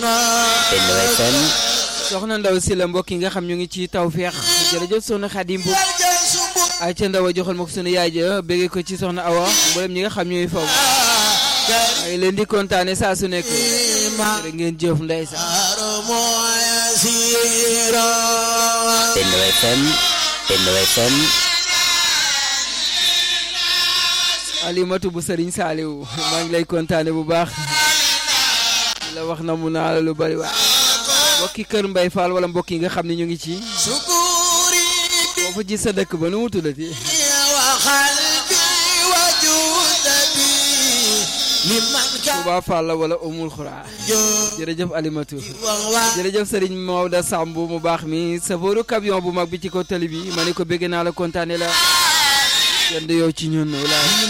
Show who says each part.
Speaker 1: Benno FM
Speaker 2: soxna ndaw si la mbokk yi nga xam ñu ngi ci tawfeex jërëjëf soxna Xadim bu ay ca ndaw a joxal ma ko sunu yaay ja béggee ko ci soxna Awa mboolem ñi nga xam ñooy faw ay leen di kontaane saa su nekk rek ngeen jëf ndeysaan
Speaker 1: Benno FM Benno FM
Speaker 2: alimatu bu sëriñ Saaliw maa ngi lay kontaane bu baax la wax na mu naa la lu bari waa mbokki kër Mbay Fall wala mbokk yi nga xam ne ñu ngi ci foofu ci sa dëkk ba nu mu tuddati Touba Fall la wala Umul Xuraa jërëjëf Alimatu jërëjëf Serigne Maodo Samb mu baax mi safooru camion bu mag bi ci ko tali bi ma ne ko bëgg naa la kontaane la kenn du yow ci ñun wala